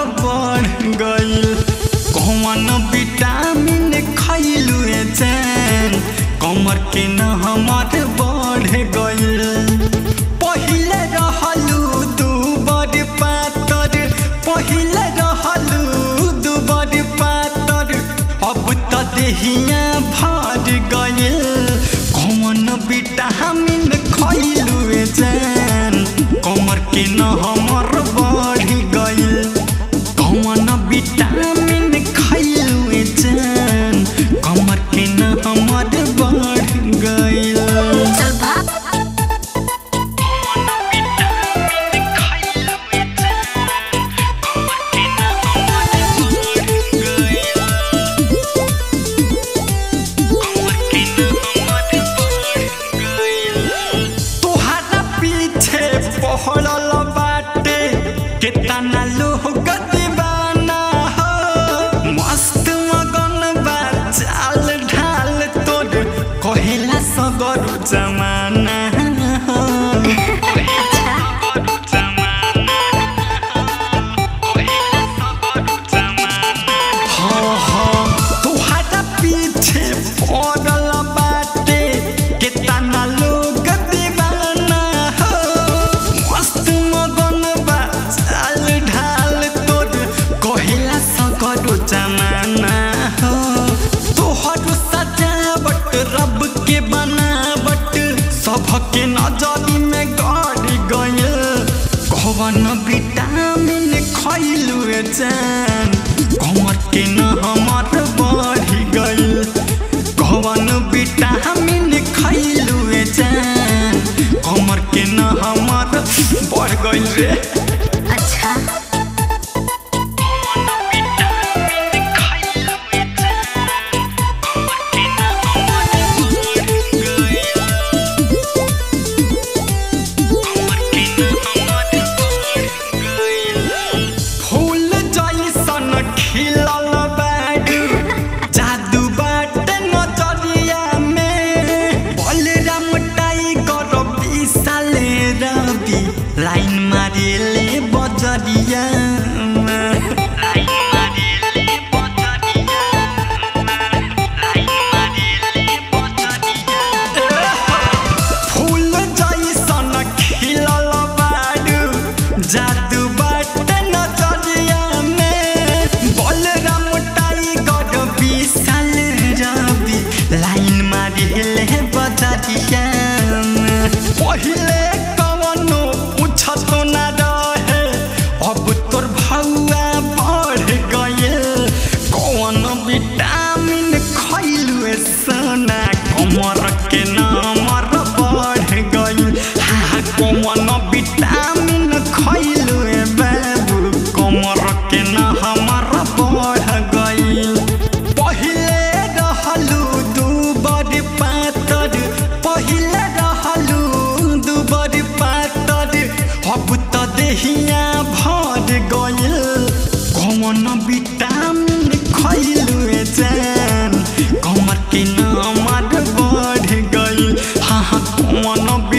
बढ़ गइल कौन विटामिन खइलू चैन कमर के न हमर बढ़ गइल पहिले रहलू दू बड़ पातर पहिले रहलू दू बड़ पातर अब त देहिया भर गइल कौन विटामिन खइलू चैन कमर के न हमर बढ़ गइल कौन विटामिन खइलू चैन कमर के न हमर बढ़ गइल चल भाग तोहरा पीछे पहड़ल बाटे केतना लोग दीवाना हो मस्त मगन बा चाल ढाल तोर कहेला सगर जमाना हो हाँ, हाँ, तोहरा पीछे पड़ल बाटे केतना लोग दीवाना हो मस्त मगन बा चाल ढाल तोर कहेला सगरो जमाना हो तोहर सजावट रब के बनावट सबके नजरी में गड़ गइल कौन विटामिन खइलू चैन कमर के न हमर बढ़ गइल कौन विटामिन खइलू चैन कमर के न हमर बढ़ गइल रे अच्छा फूल जैसन खिलल बाडू जादू बाटे नजरिया में बलराम टाइगर विशाल रवि लाइन मारेले बजरिया फूल जैसन खिलल बाडू जादू बाटे नजरिया में बलराम टाइगर विशाल रवि लाइन मारिले बजरिया में पहिले कवनो पूछत ना रहे अब तोर भौआ बढ़ गइल कौन विटामिन खइलू सोना कमर के नमर बढ़ गइल हाँ कौन विटामिन खइलू बाबू कमर के न हमर बढ़ गइल पहिले रहलू दू बड़ पातर पहिले रहलू दू बड़ पातर अब त देहिया भर गइल कौन विटामिन खइलू चैन कमर के नमर बढ़ गइल हाँ हाँ कौन